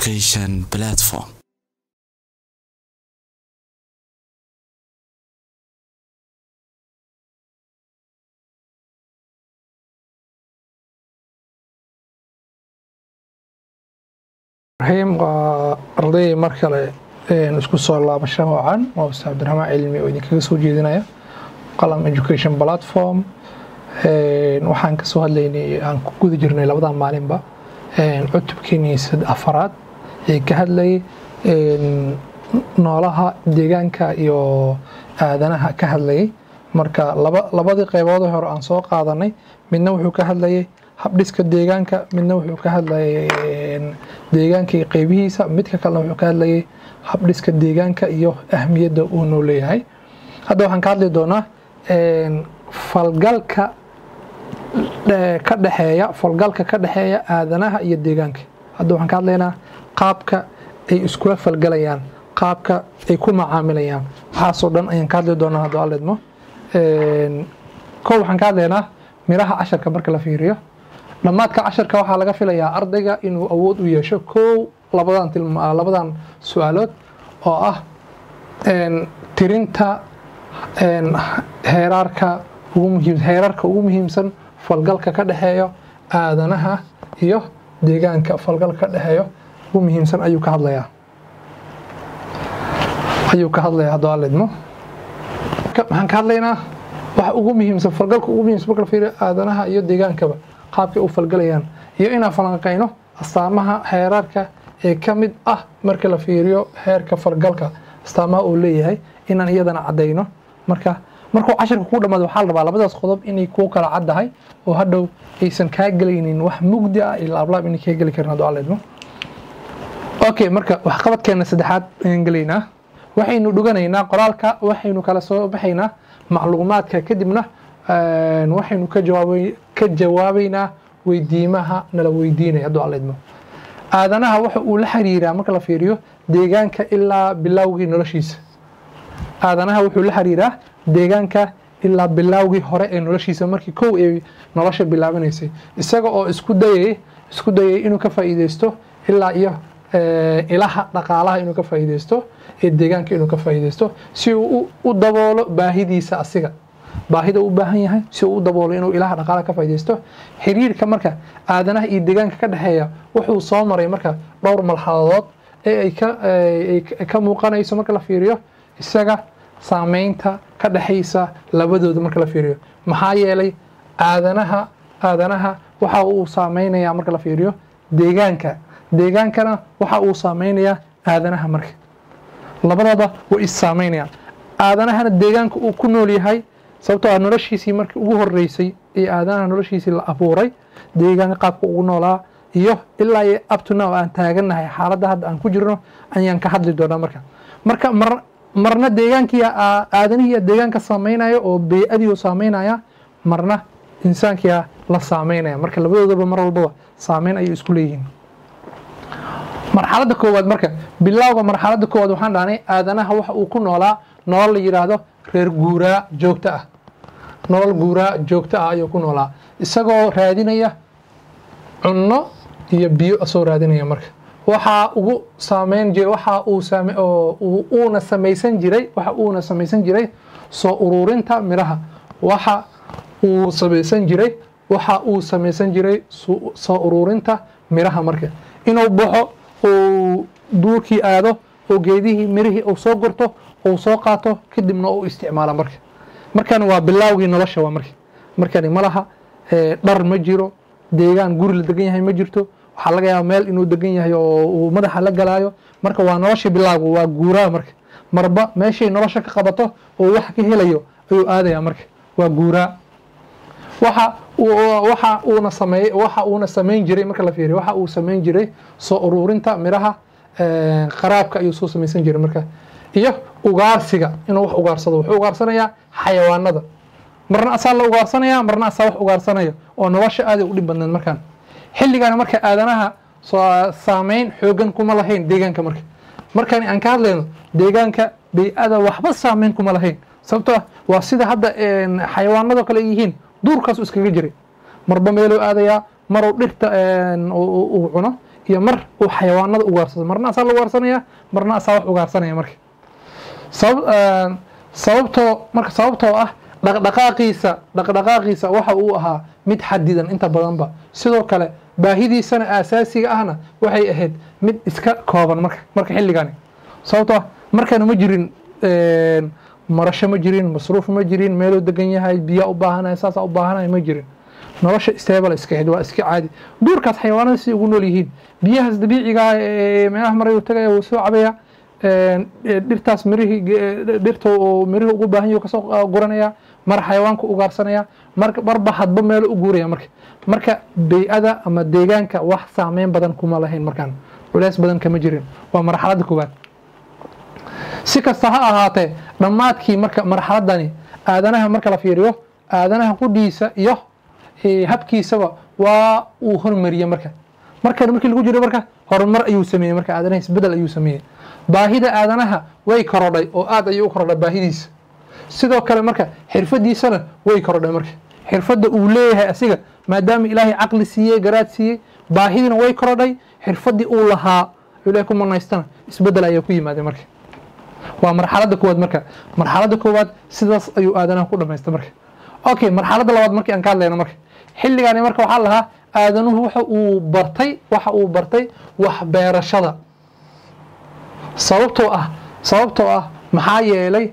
education platform. raxiim waa arday mar kale isku soo laabasho wacan waa ustaad cabdiraxmaan cilmi oo idinkaga soo jeedinaya qalam education platform waxaan kasoo hadlaynay aan ku guda jirnay labadan maalinba cutubkeenii afaraad ee ka hadlayay noolaha deegaanka iyo aadanaha ka hadlayay marka labadii qeybood hore aan soo qaadanay midna wuxuu ka hadlayay habdhiska deegaanka midna wuxuu ka hadlayay deegaanka iyo qeybihiisa midka kalena wuxuu ka hadlayay habdhiska deegaanka iyo ahmiyadda uu noo leeyahay hadda waxaan ka hadli doonaa falgalka ka dhexeeya falgalka ka dhexeeya aadanaha iyo deegaanka hadda waxaan ka hadlaynaa qaabka ay iskula falgalayaan qaabka ay ku macaamilayaan waxaasoo dhan ayaan ka hadli doonaa hadduu alidmo kow waxaan ka hadlaynaa miraha casharka marka la fiiriyo dhammaadka casharka waxaa laga filayaa ardayga inuu awood u yeesho kow labadan labadan su-aalood oo ah tirinta heeraarka ugu muhiim heerarka ugu muhiimsan falgalka ka dhexeeyo aadanaha iyo deegaanka falgalka ka dhexeeyo ugu muhiimsan ayuu ka hadlayaa ayuu ka hadlayaa hadduu alidmo waxaan ka hadlaynaa waxa ugu muhiimsan falgalka ugu muhiimsan marka la fiiriyo aadanaha iyo deegaankaba qaabkay u falgalayaan iyo inaan falanqayno astaamaha heerarka ee ka mid ah marka la fiiriyo heerka falgalka astaamaha uu leeyahay inaan iyadana caddayno marka markuu cashirka ku dhamaado waxaa la rabaa labadaas qodob inay kuu kala caddahay oo hadhow aysan kaa gelaynin wax mugdi ah iyo laablaab inay kaa geli karin hadduu alidmo okay marka waxqabadkeena saddexaad ayaan gelaynaa waxaynu dhuganaynaa qoraalka waxaynu kala soo baxaynaa macluumaadka kadibna waxaynu ka jawaab ka jawaabaynaa weydiimaha nala weydiinaya hadduu alidmo aadanaha waxa uu la xiriiraa marka la fiiriyo deegaanka ilaa bilowgii noloshiisa aadanaha wuxuu la xiriiraa deegaanka ilaa bilowgii hore ee noloshiisa markii kow ay nolosha bilaabanaysay isaga oo isku dayay isku dayay inuu ka faa'iideysto ilaa iyo ilaha dhaqaalaha inuu ka faa'iideysto ee deegaanka inuu ka faa'iideysto si uu u daboolo baahidiisa asiga baahida u baahan yahay si uu u daboolo inuu ilaha dhaqaalaha ka faa'iideysto xiriirka marka aadanaha iyo deegaanka ka dhexeeya wuxuu soo maray marka dhowr marxaladood ee ay ka ay ka muuqanayso marka la fiiriyo isaga saameynta ka dhexaysa labadooda marka la fiiriyo maxaa yeelay aadanaha aadanaha waxa uu saameynayaa marka la fiiriyo deegaanka deegaankana waxa uu saameynayaa aadanaha marka labadooda way is saameynayaan aadanahana deegaanka uu ku nool yahay sababtoo ah noloshiisii markii ugu horeysay ee aadanaha noloshiisii la abuuray deegaanka qaabka ugu noolaa iyo ilaa iyo abtuna aan taagannahay xaaladda hadda aan ku jirno ayaan ka hadli doonaa marka marka mar marna deegaankii aadanihiia deegaanka saameynaya oo bey-adii saameynaya marna insaankia la saameynaya marka labadoodaba mar walbaba saameyn ayay isku leeyihiin marxaladda koowaad marka bilowga marxaladda koowaad waxaan dhahnay aadanaha waxa uu ku noolaa nolol la yidhaahdo reer guuraa joogto ah nolol guuraa joogto ah ayuu ku noolaa isagoo raadinaya cunno iyo biyo asoo raadinaya marka waxaa ugu saameyn jiray waxa uu saame oo uuna samaysan jiray waxa uuna samaysan jiray soo ururinta miraha waxa uu samaysan jiray waxa uu samaysan jiray soo ururinta miraha marka inuu baxo uu duurkii aado oo geedihii mirihii uu soo gurto uu soo qaato kadibna uu isticmaalo marka markani waa bilaawgii nolosha waa marka markani ma laha dhar ma jiro deegaan guri la degan yahay ma jirto waxaa laga yaaba meel inuu degan yahay oo uu madaxa la galaayo marka waa nolosha bilaawga waa guuraa marka marba meeshay nolosha ka qabato oo wax ka helayo ayuu aadaya marka waa guuraa waxa waxa uuna sameey waxa uuna samayn jiray marka la fiiriyo waxa uu samayn jiray soo ururinta miraha qaraabka ayuu soo samaysan jiray marka iyo ugaarsiga inuu wax ugaarsado wuxuu ugaarsanayaa xayawaanada marna asaa la ugaarsanaya marna asaa wax ugaarsanaya oo nolosha aaday u dhib badneed markaan xilligaana marka aadanaha saameyn xoogan kuma lahayn deegaanka marka markaan aan ka hadlayno deegaanka bey-ada waxba saameyn kuma lahayn sababtoo ah waa sida hadda xayawaanado kale ay yihiin duurkaasu iskaga jiray marba meeluu aadayaa maruu dhirta uu cuno iyo mar uu xayawaanada ugaarsado marna asaa la ugaarsanaya marna asaa wax ugaarsanaya marka sabab sababtoo marka sababtoo ah dhaqdhaqaaqiisa dhaqdhaqaaqiisa waxa uu ahaa mid xadidan inta badanba sidoo kale baahidiisana aasaasiga ahna waxay ahayd mid iska kooban marka marka xilligani sababtoo ah markana ma jirin marasho ma jirin masruuf ma jirin meeluu degan yahay biyaa u baahanaya saasaa u baahanaya ma jirin nolosha stable iska ahayd waa iska caadi duurkaas xayawaanada si ugu nool yihiin biyahaas dabiiciga ee meelaha maray uu tagaya wuu soo cabaya dhirtaas mirihii dhirta uu mirihii ugu baahan yahay kasoo guranaya mar xayawaanka ugaarsanaya mar marba hadba meelo u guuraya marka marka bey-ada ama deegaanka wax saameyn badan kuma lahayn markaan culeys badan kama jirin waa marxaladda koowaad si kasta ha ahaatee dhammaadkii marka marxaladani aadanaha marka la fiiriyo aadanaha qudhiisa iyo habkiisaba waa uu hormariyey marka markan markii lagu jiro marka horumar ayuu sameeyey marka aadanaha isbedel ayuu sameeyey baahida aadanaha way korodhay oo aad ayuu u korodhay baahidiisa sidoo kale marka xirfadiisana way korodhay marka xirfadda uu leeyahay asiga maadaama ilaahay caqli siiyey garaad siiyey baahidina way korodhay xirfaddii uu lahaa ilahay ku manaystana isbedel ayaa ku yimaadey marka waa marxaladda koowaad marka marxaladda koowaad sidaas ayuu aadanaha ku dhamaystay marka okay marxaladda labaad markii aan ka hadlayno marka xilligaani marka waxaa lahaa aadanuhu waxa uu bartay waxa uu bartay wax beerashada sababtoo ah sababtoo ah maxaa yeelay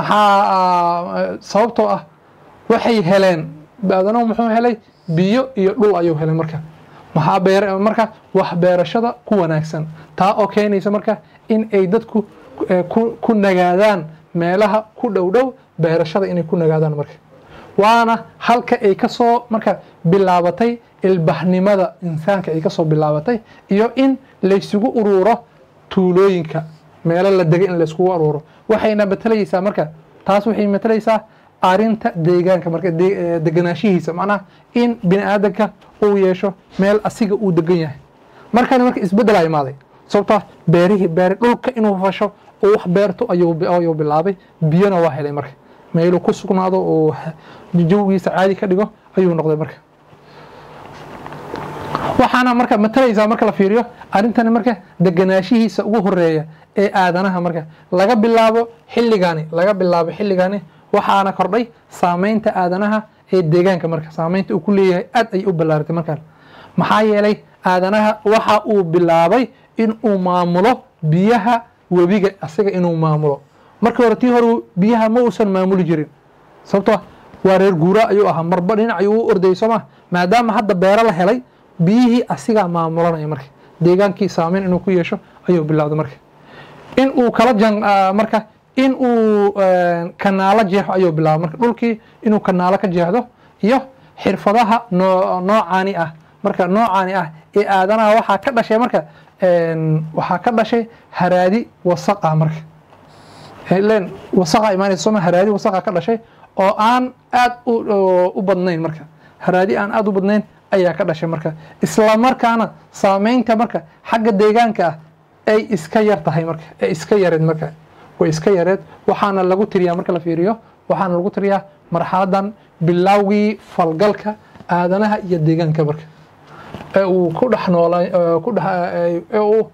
maxaa sababtoo ah waxay heleen aadanuhu muxuu helay biyo iyo dhul ayuu helay marka maxaa beer marka wax beerashada ku wanaagsan taa oo keenaysa marka in ay dadku ku nagaadaan meelaha ku dhow dhow beerashada inay ku nagaadaan marka waana halka ay kasoo marka bilaabatay ilbahnimada insaanka ay kasoo bilaabatay iyo in laysugu uruuro tuulooyinka meelo la degay in layskugu aruuro waxayna matelaysaa marka taas waxay matelaysaa arinta deegaanka marka deganaanshihiisa macnaha in bini aadanka uu yeesho meel asiga uu degan yahay markani marka isbedelaa imaaday sababtoo beerihii beeri dhulka inuu fasho oo wax beerto ayuu bilaabay biyona waa helay marka meeluu ku sugnaado oo jawgiisa caadi ka dhigo ayuu noqday marka waxaana marka matalaysaa marka la fiiriyo arrintani marka deganaashihiisa ugu horeeya ee aadanaha marka laga bilaabo xilligani laga bilaabo xilligani waxaana kordhay saameynta aadanaha ee deegaanka marka saameynta uu ku leeyahay aad ay u ballaaratay markaan maxaa yeelay aadanaha waxa uu bilaabay in uu maamulo biyaha webiga asaga inuu maamulo markii hore tii hore biyaha ma uusan maamuli jirin sababtoo waa reer guura ayuu ahaa marba dhinac ayuu u ordayay sooma maadaama hadda beero la helay biyihii asigaa maamulanaya marka deegaankii saameyn inuu ku yeesho ayuu bilowday marka in uu kala jan marka in uu kanaalo jeexo ayuu bilaabay marka dhulkii inuu kanaalo ka jeexdo iyo xirfadaha noo noocaani ah marka noocaani ah ee aadanaha waxaa ka dhashay marka waxaa ka dhashay haraadi wasaq ah marka len wasaqa imaanaysa sooma haraadi wasaqa ka dhashay oo aan aad u badnayn marka haraadi aan aad u badnayn ayaa ka dhashay marka isla markaana saameynta marka xagga deegaanka ah ay iska yar tahay marka ay iska yareed marka way iska yareed waxaana lagu tiriyaa marka la fiiriyo waxaana lagu tiriyaa marxaladan bilowgii falgalka aadanaha iyo deegaanka marka ee uu ku dhex noolay ku dhex ee uu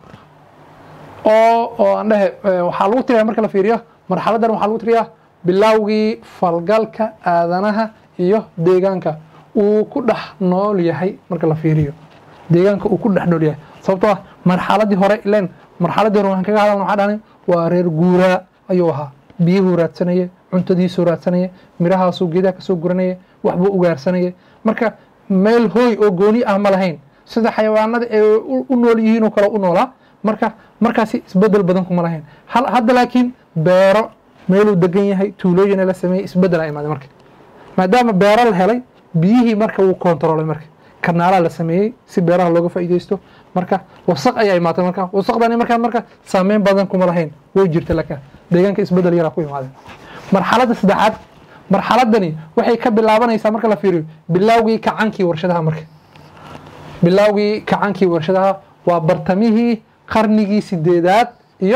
oo oo aan dhehe waxaa lagu tiriyaa marka la fiiriyo marxaladan waxaa lagu tiriyaa bilowgii falgalka aadanaha iyo deegaanka uu ku dhex nool yahay marka la fiiriyo deegaanka uu ku dhex nool yahay sababtoo ah marxaladii hore ilen marxaladii hore waxaan kaga hadalna waxaa dhahnay waa reer guuraa ayuu ahaa biyuhuu raadsanaya cuntadiisuu raadsanaya mirahaasuu geedaha kasoo guranaya waxbuu ugaarsanaya marka meel hooy oo gooni ah ma lahayn sida xayawaanada ay u nool yihiin oo kale u noolaa marka markaasi isbedel badan kuma lahayn hadda laakiin beero meeluu degan yahay tuulooyina la sameeyey isbedelaa imaaday marka maadaama beero la helay biyihii marka wuu kontaroolay marka kanaalaa la sameeyey si beeraha looga faa'iideysto marka wasaq ayaa imaatay marka wasaqdani markaa marka saameyn badan kuma lahayn way jirta laka deegaanka isbedel yaraa ku imaadeen marxaladda saddexaad marxaladani waxay ka bilaabanaysaa marka la fiiriyo bilowgii kacankii warshadaha marka bilowgii kacankii warshadaha waa bartamihii qarnigii sideedaad iyo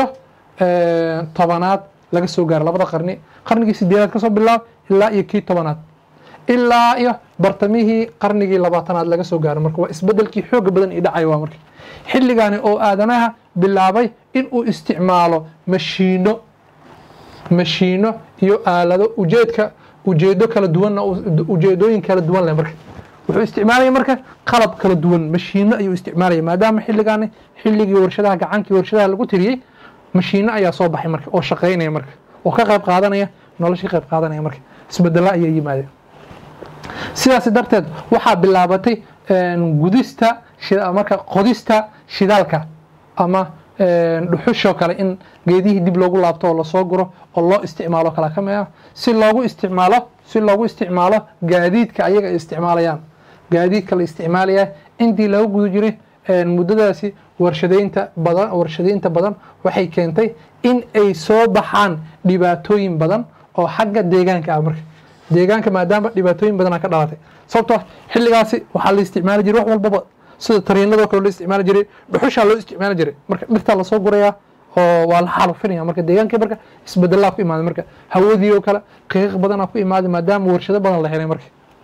tobanaad laga soo gaaro labada qarni qarnigii sideedaad kasoo bilaab ilaa iyo kii tobanaad ilaa iyo bartamihii qarnigii labaatanaad laga soo gaaro marka waa isbedelkii xooga badan ii dhacay waa marka xilligaani oo aadanaha bilaabay in uu isticmaalo mashiino mashiino iyo aalado ujeedka ujeedo kala duwanna ujeedooyin kala duwan leh marka wuxuu isticmaalaya marka qalab kala duwan mashiino ayuu isticmaalaya maadaama xilligaani xilligii warshadaha gacankii warshadaha lagu tiriyey mashiino ayaa soo baxay marka oo shaqaynaya marka oo ka qayb qaadanaya noloshii qayb qaadanaya marka isbedela ayaa yimaadeen sidaas darteed waxaa bilaabatay gudista marka qodista shidaalka ama dhuxushoo kale in geedihii dib loogu laabto oo lasoo guro oo loo isticmaalo kala ka mia si loogu isticmaalo si loogu isticmaalo gaadiidka ayaga ay isticmaalayaan gaadiidka la isticmaalaya intii laga guda jiray muddadaasi warshadeynta badan warshadeynta badan waxay keentay in ay soo baxaan dhibaatooyin badan oo xagga deegaanka ah marka deegaanka maadaama dhibaatooyin badana ka dhalatay sababtoo xilligaasi waxaa la isticmaali jiray wax walbaba sida tariinadoo kale loo isticmaali jiray dhuxushaa loo isticmaali jiray marka dhirtaa lasoo gurayaa oo waa la xaalufinaya marka deegaankii marka isbedelaa ku imaaday marka hawadii oo kale qiiq badanaa ku imaaday maadaama warshado badan la helay marka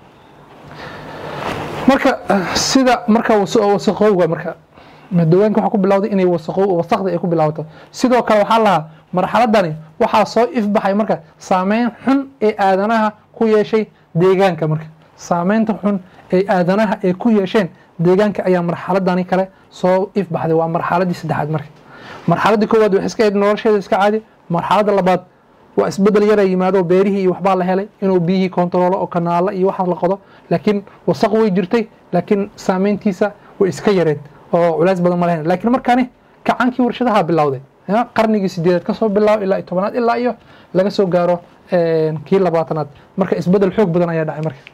marka sida marka wasaqowga marka deegaanka waxaa ku bilawday inay wasaqow wasaqda ay ku bilaabato sidoo kale waxaa lahaa marxaladani waxaa soo ifbaxay marka saameyn xun ee aadanaha ku yeeshay deegaanka marka saameynta xun ee aadanaha ay ku yeesheen deegaanka ayaa marxaladani kale soo ifbaxday waa marxaladii saddexaad marka marxaladii koowaad waxay iska ahayd nolosheeda iska caadi marxaladda labaad waa isbedel yara yimaado beerihii iyo waxbaa la helay inuu biyihii kontaroolo oo kanaalo iyo waxaas la qodo laakiin wasaq way jirtay laakiin saameyntiisa way iska yareed oo culays badan ma lahayn laakiin markaani gacankii warshadaha bilowday qarnigii sideedaad kasoo bilaabo ilaa iyo tobanaad ilaa iyo laga soo gaaro kii labaatanaad marka isbedel xoog badan ayaa dhacay marka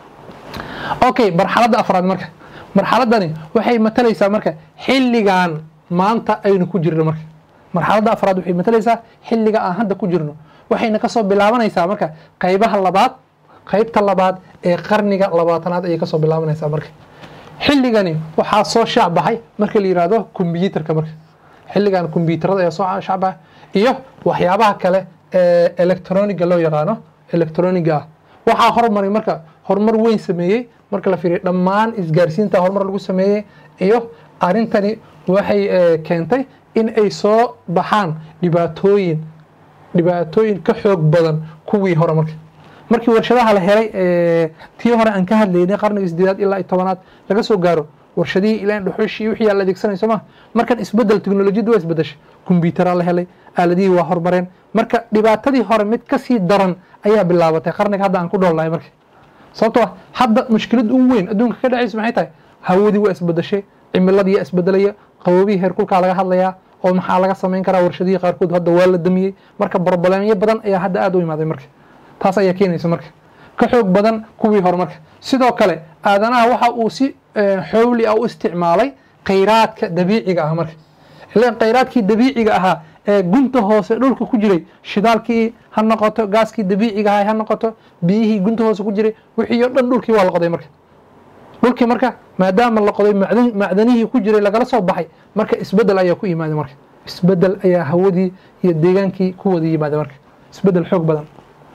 okay marxaladda afraad marka marxaladani waxay matalaysaa marka xilligan maanta aynu ku jirno marka marxaladda afraad waxay matalaysaa xilliga aan hadda ku jirno waxayna kasoo bilaabanaysaa marka qaybaha labaad qaybta labaad ee qarniga labaatanaad ayay kasoo bilaabanaysaa marka xilligani waxaa soo shaac baxay marka la yihahdo kombyuutarka marka xilligan kombyuutarada ayaa soo shaac baxay iyo waxyaabaha kale ee electroniga loo yaqaano electroniga ah waxaa hormaray marka horumar weyn sameeyey marka la fiiriyo dhammaan isgaarsiinta horumar lagu sameeyey iyo arrintani waxay keentay in ay soo baxaan dhibaatooyin dhibaatooyin ka xoog badan kuwii hore marka markii warshadaha la helay tii hore aan ka hadlaynay qarniga sideedaad ilaa iyo tobanaad laga soo gaaro warshadihii ilaa dhuxushii wixii aa la adeegsanay soo ma markan isbedel teknolojiyaddu waa isbedeshay kombyuutaraa la helay aaladihii waa horumareen marka dhibaatadii hore mid kasii daran ayaa bilaabatay qarniga hadda aan ku dhoolnahay marka sababtoo ah hadda mushkilad ugu weyn adduunka ka dhacaysa maxay tahay hawadii waa isbedeshay cimiladii yaa isbedelaya qaboobihii heerkulkaa laga hadlayaa oo maxaa laga samayn karaa warshadihii qaarkood hadda waa la damiyey marka broblemyo badan ayaa hadda aad u imaaday marka taas ayaa keenaysa marka ka xoog badan kuwii hore marka sidoo kale aadanaha waxa uu si xowli ah u isticmaalay khayraadka dabiiciga ah marka ilan khayraadkii dabiiciga ahaa ee gunta hoose dhulka ku jiray shidaalkii ha noqoto gaaskii dabiiciga ahaa ha noqoto biyihii gunta hoose ku jiray wixii oo dhan dhulkii waa la qoday marka dhulkii marka maadaama la qoday macdan macdanihii ku jiray lagala soo baxay marka isbedel ayaa ku yimaaday marka isbedel ayaa hawadii iyo deegaankii ku wada yimaaday marka isbedel xoog badan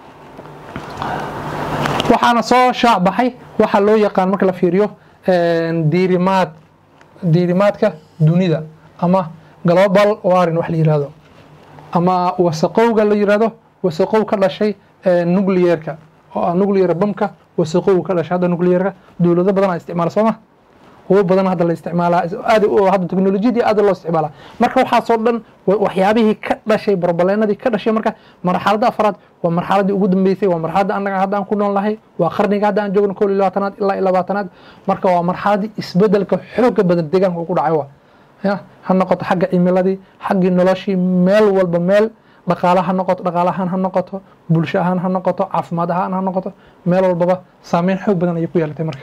waxaana soo shaac baxay waxaa loo yaqaan marka la fiiriyo diirimaad diirimaadka dunida ama global warin wax la yihahdo ama wasaqowga la yihahdo wasaqow ka dhashay nucleerka oo ah nuclear bamka wasaqow ka dhashay hadda nucleerka dowlado badan a isticmaala soo ma kuwo badan hadda la isticmaalaa aad hadda teknolojiyadii aad loo isticmaalaa marka waxaasoo dhan waxyaabihii ka dhashay barbaleenadii ka dhashay marka marxaladda afraad waa marxaladii ugu dambeysay waa marxaladda annaga hadda aan ku nool nahay waa qarniga hadda aan joogno kow iyo labaatanaad ilaa iyo labaatanaad marka waa marxaladii isbedelka xooga badan deegaanka ku dhacay waa ya ha noqoto xagga cimiladii xaggii noloshii meel walba meel dhaqaala ha noqoto dhaqaala ahaan ha noqoto bulsho ahaan ha noqoto caafimaad ahaan ha noqoto meel walbaba saameyn xoog badan ayay ku yeelatay marka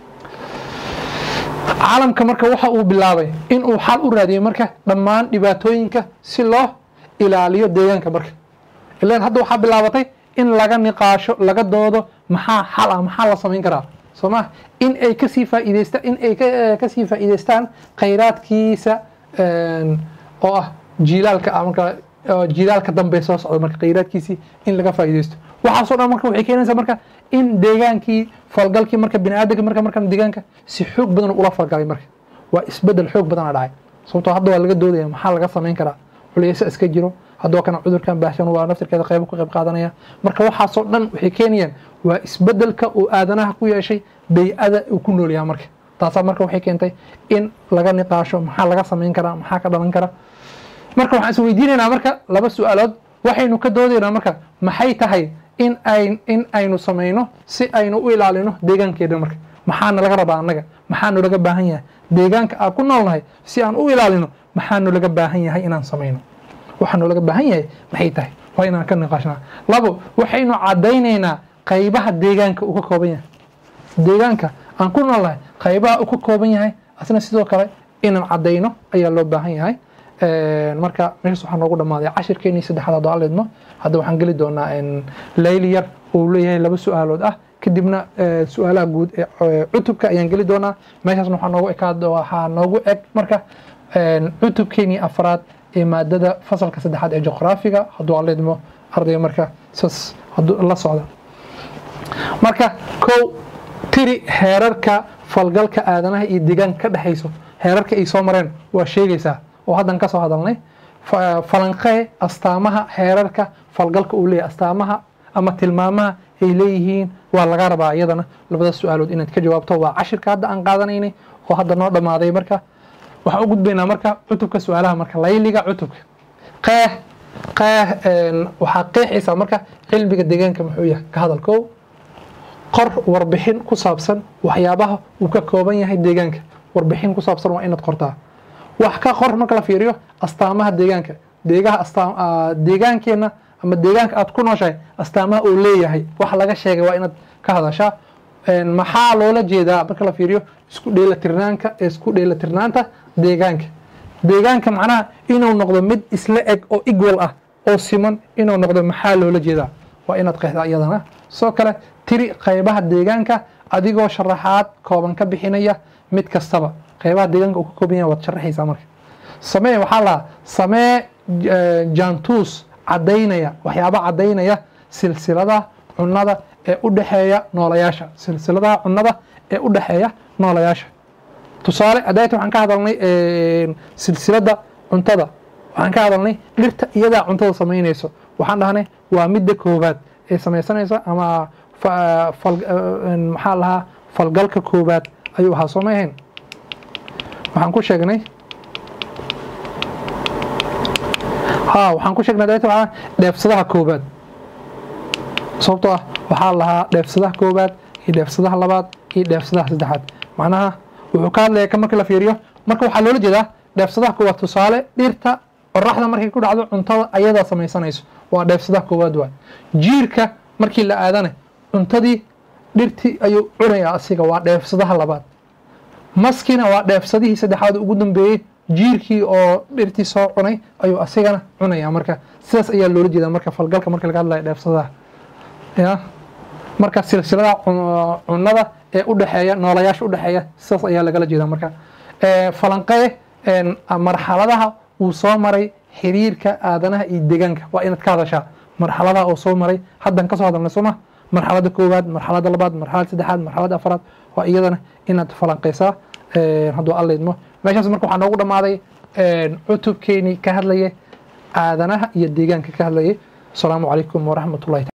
caalamka marka waxa uu bilaabay in uu xal u raadiyey marka dhammaan dhibaatooyinka si loo ilaaliyo deegaanka marka ilan hadda waxaa bilaabatay in laga niqaasho laga doodo maxaa xal ah maxaa la samayn karaa soo ma in ay kasii faa'iideystaan in ay kasii faa'iideystaan khayraadkiisa oo ah jiilaalka ah marka jiilaalka dambe soo socda marka khayraadkiisii in laga faa'iideysto waxaasoo dhan marka waxay keenaysaa marka in deegaankii falgalkii marka biniaadanka marka markan deegaanka si xoog badan ula falgalay marka waa isbedel xoog badana dhacay sababtoo hadda waa laga doodaya maxaa laga samayn karaa culeysa iska jiro haddoo kana cudurkan baahsan waa naftirkeeda qaybo ka qayb qaadanaya marka waxaasoo dhan waxay keenayaan waa isbedelka uu aadanaha ku yeeshay bay-ada uu ku nool yahay marka taasaa marka waxay keentay in laga niqaasho maxaa laga samayn karaa maxaa ka dhalan kara marka waxaan is weydiinaynaa marka laba su-aalood waxaynu ka doodaynaa marka maxay tahay in ay in aynu samayno si aynu u ilaalino deegaankeena marka maxaana laga rabaa annaga maxaanu laga baahan yahay deegaanka aan ku noolnahay si aan u ilaalino maxaanu laga baahan yahay inaan samayno waxaanu laga baahan yahay maxay tahay waa inaan ka niqaashnaa labo waxaynu caddaynaynaa qaybaha deegaanka uu ka kooban yahay deegaanka aan ku noolnahay qaybaha uu ka kooban yahay asna sidoo kale inaan caddayno ayaa loo baahan yahay marka meeshaas waxaa noogu dhammaaday cashirkeenii saddexaad haddoo aan leedmo hadda waxaan geli doonaa layli yar uu leeyahay laba su-aalood ah kadibna su-aalaha guud ee cutubka ayaan geli doonaa meeshaasna waxaa noogu ekaad waxaa noogu eg marka cutubkeenii afraad ee maadada fasalka saddexaad ee juqraafiga hadduu aan leedmo ardayga marka saas la socda marka kow tiri heerarka falgalka aadanaha iyo deegaanka ka dhexayso heerarka ay soo mareen waa sheegaysaa oo haddan ka soo hadalnay falanqee astaamaha heerarka falgalka uu leeyahy astaamaha ama tilmaamaha ay leeyihiin waa laga rabaa iyadana labada su-aalood inaad ka jawaabto waa cashirka hadda aan qaadanaynay oo hadda noo dhammaaday marka waxaan u gudbaynaa marka cutubka su-aalaha marka layliga cutubka qeex qeex waxaa qeexaysaa marka cilmiga deegaanka muxuu yahay ka hadal kow qor warbixin ku saabsan waxyaabaha uu ka kooban yahay deegaanka warbixin ku saabsan waa inaad qortaa wax ka qor marka la fiiriyo astaamaha deegaanka deegaha astaam deegaankeenna ama deegaanka aad ku nooshahay astaamaha uu leeyahay wax laga sheegay waa inaad ka hadashaa maxaa loola jeedaa marka la fiiriyo isku dheelatirnaanka isku dheelatirnaanta deegaanka deegaanka macnaha inuu noqdo mid isla eg oo equal ah oo siman inuu noqdo maxaa loola jeedaa waa inaad qeexdaa iyadana sidoo kale tiri qaybaha deegaanka adigoo sharaxaad kooban ka bixinaya mid kastaba qaybaha deegaanka uu ka kooban yahay waad sharaxaysaa marka samee waxaa lahaa samee jaantuus caddaynaya waxyaaba caddaynaya silsiladaha cunnada ee u dhexeeya noolayaasha silsiladaha cunnada ee u dhexeeya noolayaasha tusaale adayta waxaan ka hadalnay silsiladda cuntada waxaan ka hadalnay dhirta iyadaa cuntada samaynayso waxaan dhahnay waa midda koobaad ee samaysanaysa ama maxaa lahaa falgalka koobaad ayuu ahaa soo ma ahayn waxaan ku sheegnay ha waxaan ku sheegnay adayta waxaa dheefsadaha koobaad sababtoo ah waxaa lahaa dheefsadaha koobaad iyo dheefsadaha labaad iyo dheefsadaha saddexaad macnaha wuxuu ka hadlaya marka la fiiriyo marka waxaa loola jeedaa dheefsadaha koowaad tusaale dhirta qoraxda markay ku dhacdo cuntada ayadaa samaysanayso waa dheefsadaha koowaad waay jiirka markii la aadana cuntadii dhirtii ayuu cunayaa asiga waa dheefsadaha labaad maskina waa dheefsadihii saddexaad ugu dambeeyey jiirkii oo dhirtii soo cunay ayuu asigana cunaya marka sidaas ayaa loola jeedaa marka falgalka marka laga hadlaya dheefsadaha ya marka silsiladaha cunnada ee udhexeeya noolayaasha udhexeeya sidaas ayaa lagala jeedaa marka falanqee marxaladaha uu soo maray xiriirka aadanaha iyo deegaanka waa inaad ka hadashaa marxaladaha uu soo maray haddan kasoo hadalnay sooma marxalada koowaad marxalada labaad marxalada saddexaad marxalada afraad waa iyadana inaad falanqeysaa hadduu alla idmo meeshaas marka waxaa noogu dhammaaday cutubkeenii ka hadlayay aadanaha iyo deegaanka ka hadlayay asalaamu calaykum waraxmat ullahi